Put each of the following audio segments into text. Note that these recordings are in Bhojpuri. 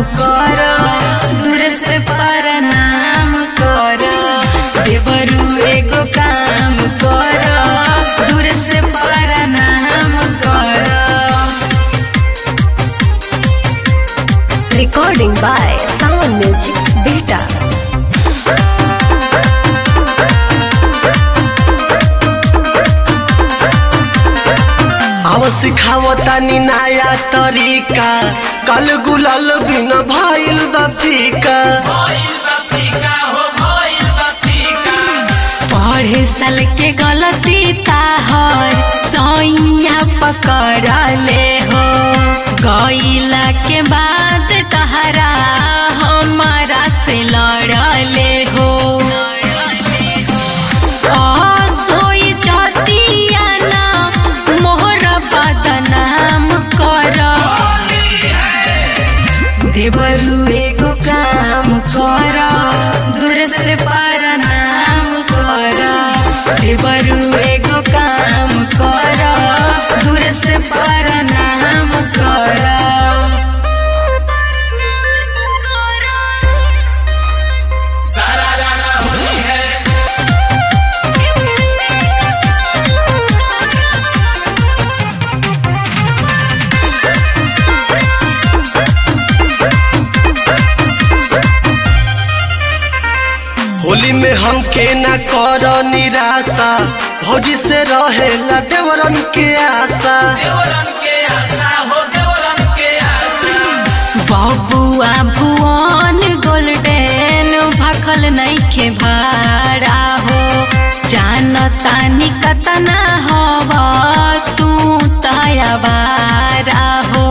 कर दूर से प्रणाम कर देवरू एगो काम कर दूर से प्रणाम कर Recording by Sound Music Beta. आव सिखावतानी नया तरीका कल गुलाल बिन भइल बा फीका पढ़े साल के गलती ताहर सैया पकड़ ले हो गईला के बाद तहरा हमारा से लड़ले हो असोई जतिया ना मोहर बदनाम कर देवरू एगो काम कर दूर से प्रणाम कर देवरू एगो काम कर दूर से प्रणाम कर होली में हमके न कर निराशा भौजी से रहेला देवरन के आशा बबुआ भुवन गोल्डन भखल नइखे भाड़ा हो जानतानी कतना हव तू तयबारा हो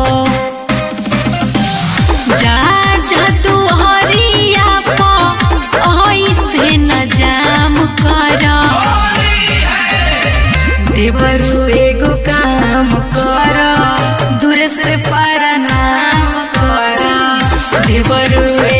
जा जा तू हरिया ऐसे न जाम कर देवरू एगो काम कर दूर से प्रणाम कर देवरू